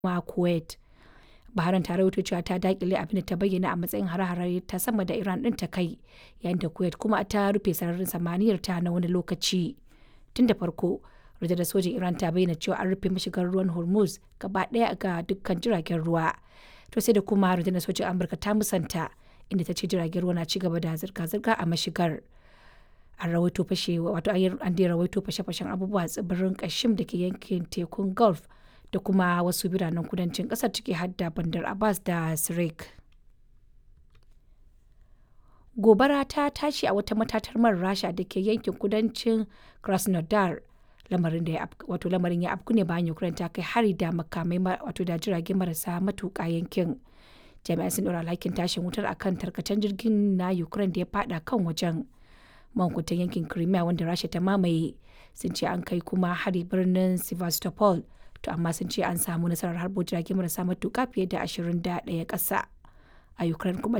kuma kuwait Bahrain ta rawaito cewa ta dakile abin da ta bayyana a matsayin hare-hare ta sama da Iran ɗin ta kai yayin da Kuwait kuma ta rufe sararin samaniyar ta na wani lokaci. Tun da farko, rundunar sojin Iran ta bayyana cewa an rufe mashigar ruwan Hormuz gaba ɗaya ga dukkan jiragen ruwa. To sai da kuma rundunar sojin Amurka ta musanta inda ta ce jiragen ruwa na ci gaba da zirga-zirga a mashigar. An rawaito fashe wato an dai rawaito fashe-fashen abubuwa a tsibirin Kashim da ke yankin tekun Gulf da kuma wasu biranen kudancin kasar ciki har da Bandar Abbas da Sirik. Gobara ta tashi a wata matatar man Rasha da ke yankin kudancin Krasnodar. Lamarin da wato lamarin ya afku ne bayan Ukraine ta kai hari da makamai wato da jirage marasa matuƙa yankin. Jami'an sun ɗora alhakin tashin wutar akan tarkacen jirgin na Ukraine da ya fada kan wajen. Mankutan yankin Crimea wanda Rasha ta mamaye sun ce an kai kuma hari birnin Sevastopol. to amma sun ce an samu nasarar harbo jirage marasa matuƙa fiye da 21 ƙasa a ukraine kuma